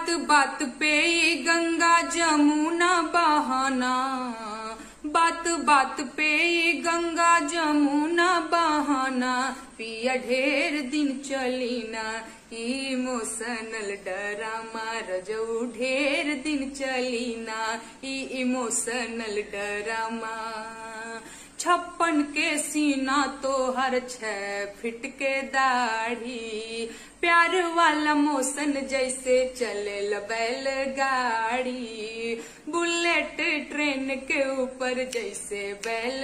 बात बात पे ये गंगा जमुना बहाना बात बात पे ये गंगा जमुना बहाना पिया ढेर दिन चली ना इमोशनल डरामा रजऊ ढेर दिन चली ना इमोशनल डरामा छप्पन के सीना तो हर छह फिट के दाढ़ी प्यार वाला मौसन जैसे चले बैल गाड़ी बुलेट ट्रेन के ऊपर जैसे बैल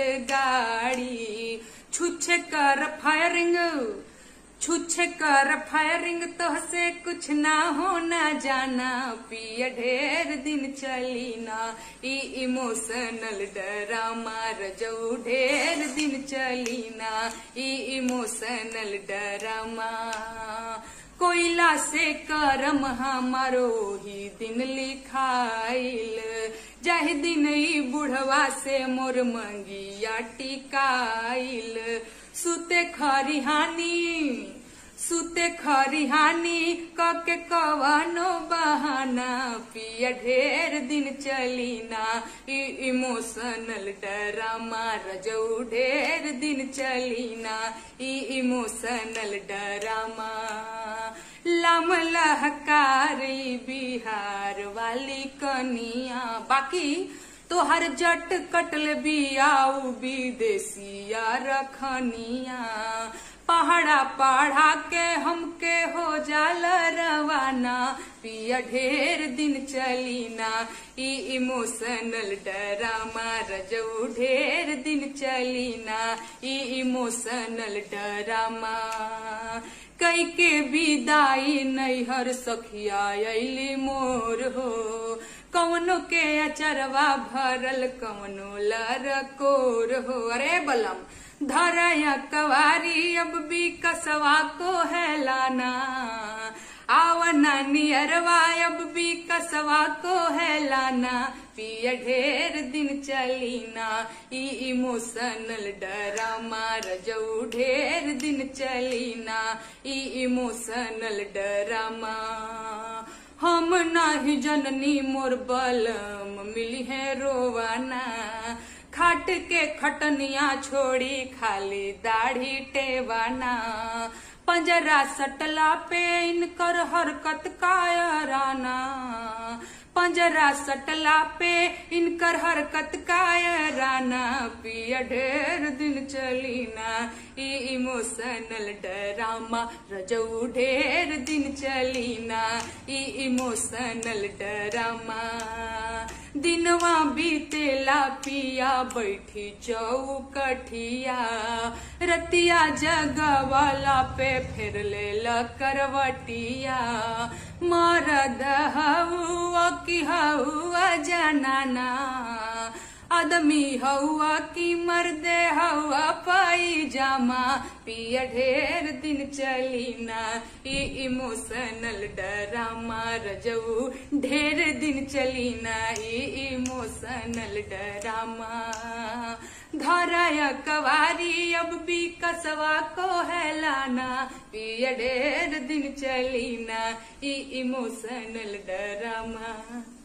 गाड़ी छुछे कर फायरिंग छुछे कर फायरिंग तो से कुछ ना होना जाना पिया ढेर दिन चली ना ई इमोशनल डरामा रजऊ ढेर दिन चली ना ई इमोशनल डरामा कोयला से करम हमारो ही दिन लिखाइल जाहि दिन ई बुढ़वा से मोर मंगिया टिकाइल सुते खरिहानी सुते खरिहानी कके कवनो बहाना पिया ढेर दिन चली ना इमोशनल डरामा रजऊ ढेर दिन चली ना इमोशनल डरामा लम लहकारी बिहार वाली कनिया बाकी तोहर जट कटल बियाऊ विदेशिया रखनिया पहाड़ा पढ़ा के हमके हो जाल रवाना पिया ढेर दिन चली ना ई इमोशनल डरामा रजऊ ढेर दिन चली ना ई इमोशनल डरामा कई के विदाई नैहर सखिया अली मोर हो कवनो के अचरवा भरल कवनो लरकोर हो अरे बलम धरया कवारी अब भी कसवा को है लाना आवना नियरवा अब भी कसवा को है लाना पिया ढेर दिन चली ना ई इमोशनल डरामा रजऊ ढेर दिन चली ना ई इमोशनल डरामा हम नाही जननी मोर बलम मिली है रोवाना खाट के खटनिया छोड़ी खाली दाढ़ी टेवाना पंजरा सटला पे इनकर हरकत कायराना पंजरा सटला पे इनकर हरकत कायराना पिया ढेर दिन चली ना ई इमोशनल डरामा रजऊ ढेर दिन चली ना ई इमोशनल डरामा दिनवा बीतेला पिया बैठी चौकठिया रतिया जगवाला पे फिर ले करवटिया मरद हवा की हवा जनाना आदमी हवा की मर्दे हवा पाई जामा पिया ढेर दिन चली ना ई इमोशनल डरामा रजऊ ढेर दिन चली ना ई इमोशनल डरामा धराया कवारी अब भी कसवा को है लाना पिया ढेर दिन चली ना ई इमोशनल डरामा